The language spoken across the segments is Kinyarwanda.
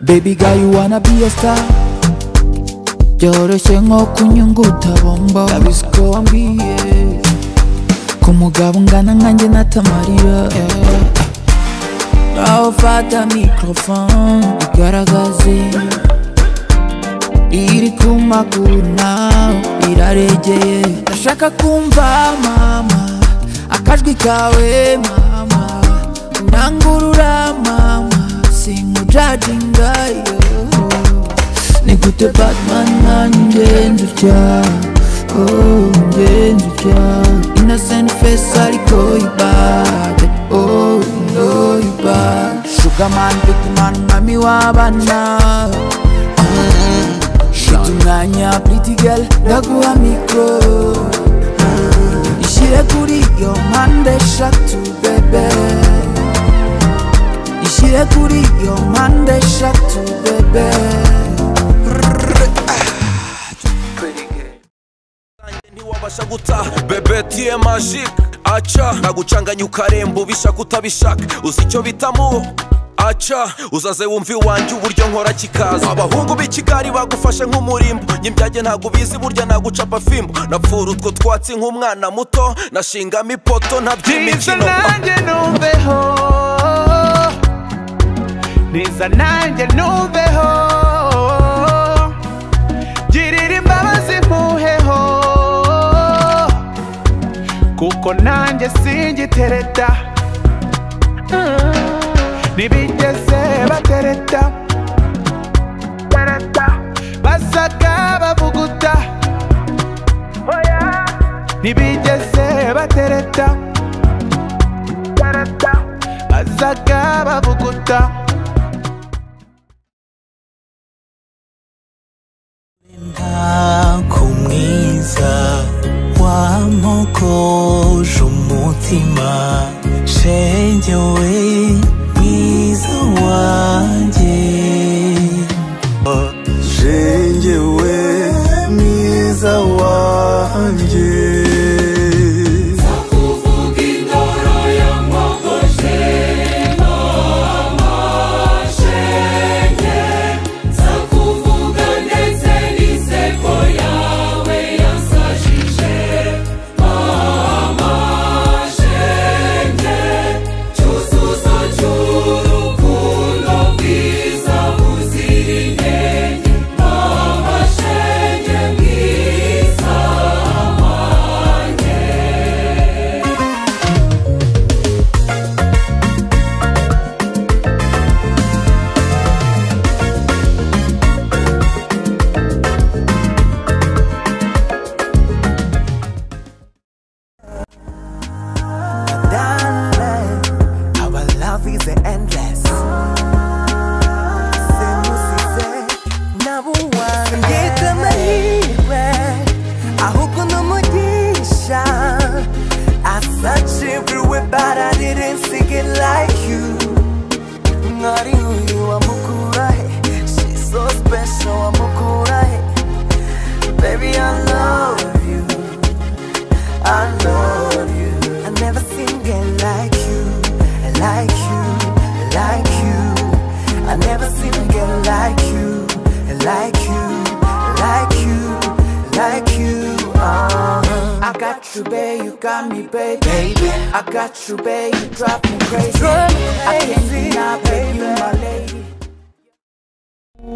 Baby girl, you wanna be a star Byoroshye nko kunyunguta bombo Ndabizi ko wambwiye Ko umugabo ungana nkanjye natamarira Nawe fata microphone Igaragaze Iri ku maguru nawe iraregeye Ndashaka kumva mama Akajwi kawe mama Unangurura mama Sinkujajinga yo Nigute Batman nanjye njucya Oh, njye njucya Innocent face ariko ibade Oh, no ibade Sugar man, big man, mami w'abana Shit umwanya, pretty girl, ndaguha mikoro Ishyire kuri iyo mpande eshatu, bebe ishyire kuri iyo mpande eshatu bebe ntiwabasha guta bebetiye majike aca nagucanganya ukaremba ubishaka utabishaka uzi icyo bitamu aca uzaze wumva iwanjye uburyo nkora kikaza abahungu b'ikigali bagufashe nk'umurimbo nyibyage ntabwo ubizi burya nagucapa fimbo napfura utwo twatsi nk'umwana muto nashingamo ipoto Niza ntaby'imikino nanjye numveho Niza nanjye numveho Girira imbabazi mpuheho Kuko nanjye singitereta Ntibigeze batereta Basaka bavuguta Ntibigeze batereta bazaga bavuguta ntabwo mwiza wamogoje umutima shenge we mwiza wanjye shenge we mwiza wanjye Our love is endless. Semusize nabo wanjye Ngeta amahirwe ahubwo n'umugisha I search everywhere but I didn't seek it like you Mwari huyu wamukura he She's so special wamukura he Baby I love you I love you. I never seen girl like you, like you, like you. I never seen a girl like you, like you, like you, like you. Uh-huh. I got you, babe. You got me, babe. baby. I got you, babe. You drive me crazy. I can't deny, babe. You my lady.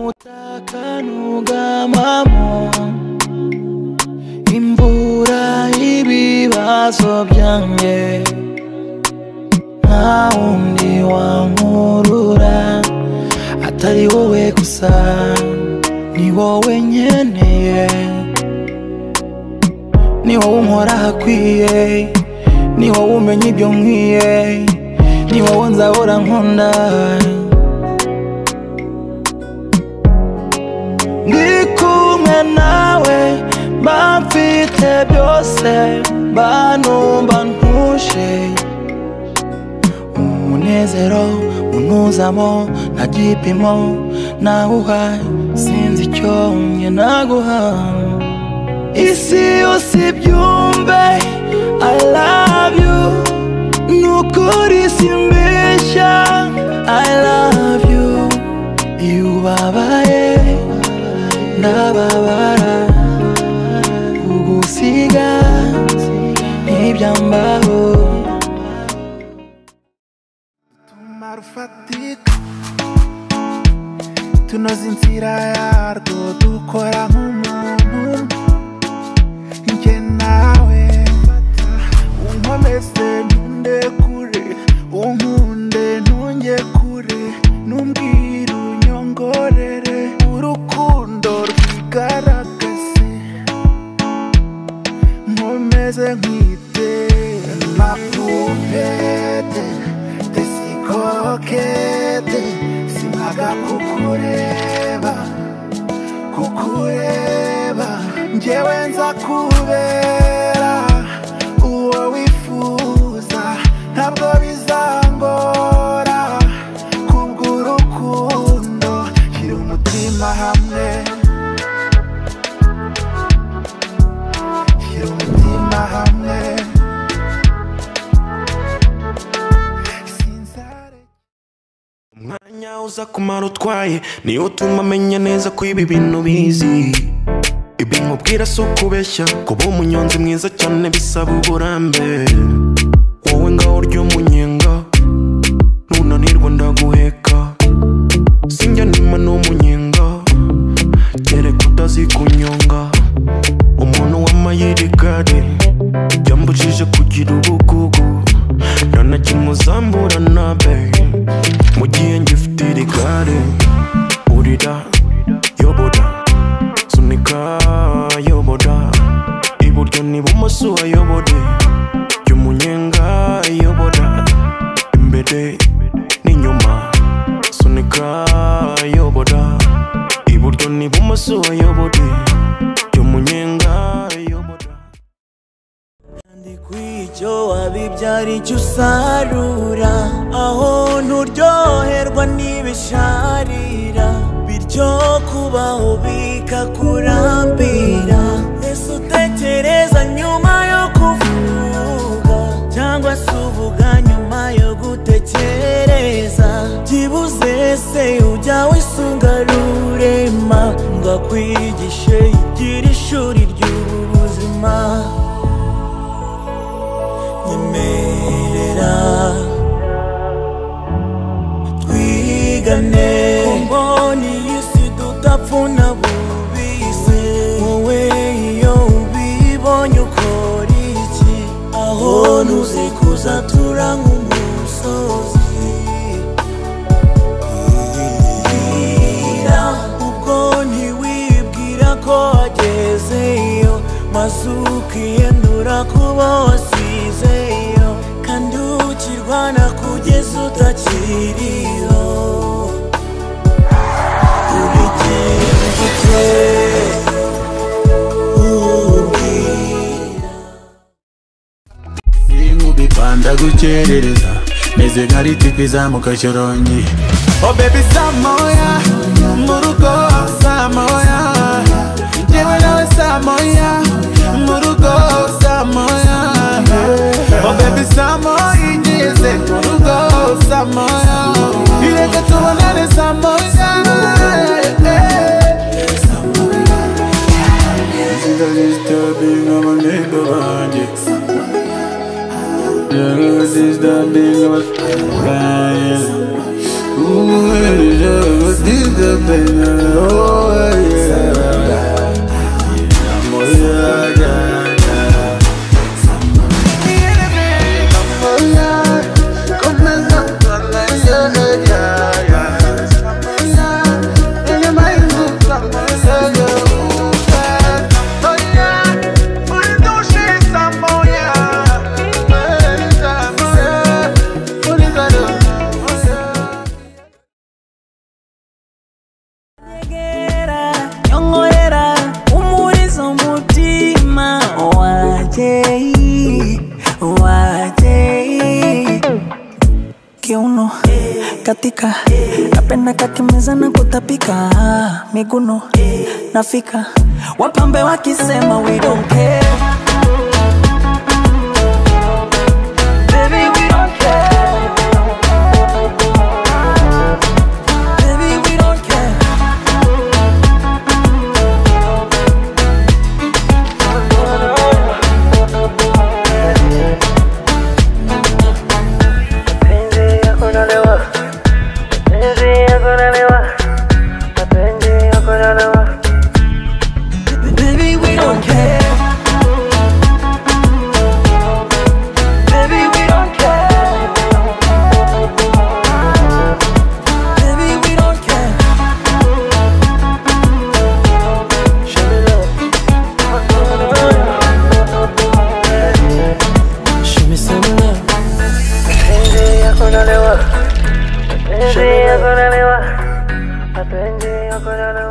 utakanugamo imvura ibibazo byanjye nta wundi wankurura atari wowe gusa ni wowe nkeneye ni wowe unkora hakwiye ni wowe umenya ibyo nkwiye ni wowe nzahora nkunda ndi kumwe nawe mba mfite byose mba numva ntuje umunezero unuzamo nta gipimo nawuha sinzi icyo mwe naguha isi yose ibyumve i love you nukuri simbeshya i love you you ndababara kugusiga ntibyambaho umumaro ufatika tunoze inzira yarwo dukora nk'umuntu njye nawe unkomeze ntunde kure unkunde ntunge kure numbwira unyongorere urukundo rwigaragaze nkomeze nkwite ma poupete tesikokete simaga kukureba kukureba njyewe nza kubera uwo wifuza ntabwo bizangora kubw'urukundo shyira umutima hamwe shyira umutima hamwe sinzare umwanya uza kumara utwaye niyo utuma amenya neza ko ibi bintu bizi ibyo nkubwira si ukubeshya kuba umunyonzi mwiza cyane bisaba uburambe wowe ngaho urya umunyenga nunanirwa ndaguheka sinjya nima n'umunyenga kereka utazi kunyonga umuntu w'amayeri gare yambujije kugira ubugugu nta na kimwe uzambura na babe mu gihe ngifite iri gare urira yobora sunika yobora iburyo n'ibumoso ayobore jya umunyenga yobora imbere n'inyuma sunika yobora iburyo n'ibumoso ayobore jya umunyenga yobora kwicyo wabibyara icyo usarura aho nturyoherwa n'ibisharira bityo kubaho bikakurambira ese utekereza nyuma yo kuvuga cyangwa se uvuga nyuma yo gutekereza byibuze se ujya wisunga rurema ngo akwigishe igira ishuri ry'ubuzima nyemerera twigane kumboni y'isi tudapfuna bubise wowe iyo ubibonye ukora iki aho ntuzikuza tura nk'umusozi Bwira, ubwo ntiwibwira ko wagezeyo maze ukiyendura kuba wasizeyo kandi ukirwana kugeza utakiriho urigenda banda gukerereza meze nka ritipi izamuka shorongi Oh baby Samoya Murugo Samoya Yewe nawe Samoya Murugo Samoya Oh baby Samoya Ngeze Murugo Samoya Ireke tubonane Samoya inzira zisitabinga abanega banjye inzira zisitabinga abanjye umuhereza abasitabinga abanjye Nyegera, nyongorera umurizo mutima wanjye wanjye kiuno katika napenda kakimezana kutapika miguno nafika wapambe wakisema we don't care Baby, we don't care. Baby, we don't care. akenge akorana